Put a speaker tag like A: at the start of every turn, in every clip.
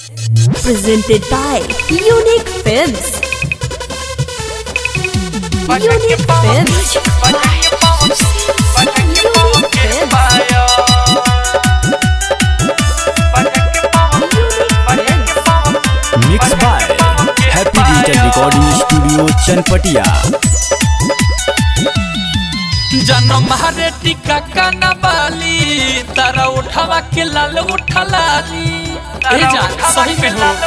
A: Presented by Unique Films. Unique Films.
B: Mix by happy digital recording studio Chanpatia
C: जन्म हरे टिका काना बाली तारा उठावा के लाल उठलाली ए जान सही में हो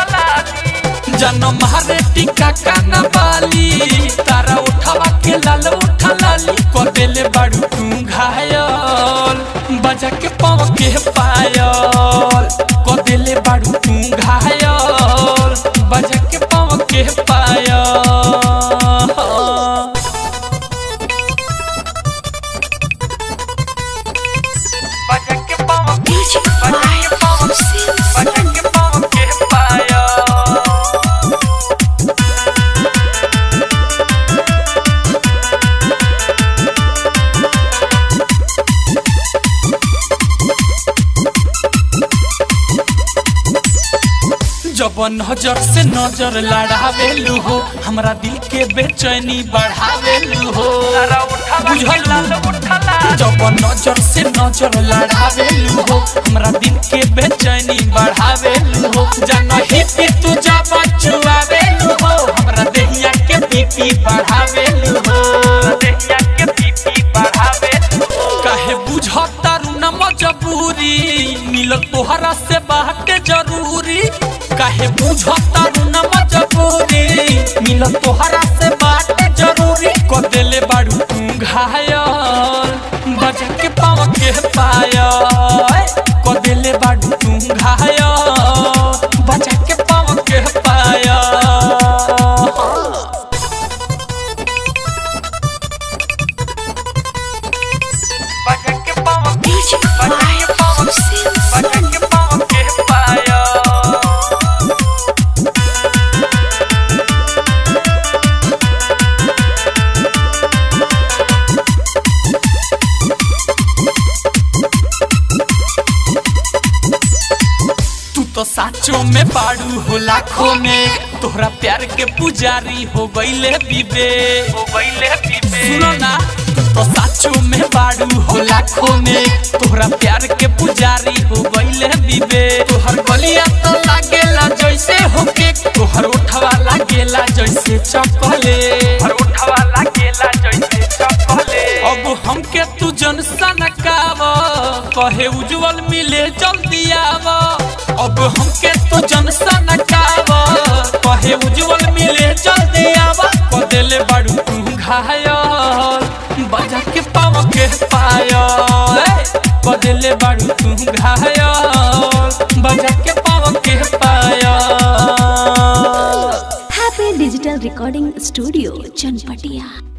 C: जन्म हरे टिका काना बाली तारा उठावा के लाल उठलाली को देले बाड़ू तू घायल बजा के पाव के पायल को देले बाड़ू तू घायल बजा के पाव के पायल जब नजर से नजर लड़ावेलू हो हमरा दिल के बेचैनी बढ़ावेलू हो बुझल जब नजर से नजर लड़ावेलू हो हमरा दिल के बेचैनी बढ़ावेलू हो जनही पे तू जब चुआवेलू हो हमरा देहिया के बीपी बढ़ावेलू हो देहिया के बीपी बढ़ावेलू काहे बुझता रू न मजबूरी मिलत तोहरा से बाटे जरूरी काहे बुझता रू न मजबूरी मिलत तोहरा से बाटे जरूरी को देले बाड़ू तू घायल बजा के पाव के पायल को देले बाड़ू तू घायल बजा के पाव के पायल तू तो साचो में बाड़ू हो लाखों में तोहरा प्यार के पुजारी हो गईले बीबे हो गईले बीबे सुनो ना तू तो साचो में बाड़ू हो लाखों में तोहरा प्यार के पुजारी हो गईले बीबे तोहर गलिया तो लागेला जैसे होके तोहर उठवा लागेला जैसे चपले तोहर उठवा लागेला जैसे चपले अब हमके तू जन सनकाव कहे उज्जवल मिले जल्दी आव अब हमके तू जन सनकाव कहे उज्जवल मिले जल्दी आव को देले बाड़ू तू घायल बजा के पाव के पायल को देले बाड़ू तू घायल बजा के पाव के पायल
A: Happy Digital Recording Studio, Chanpatia.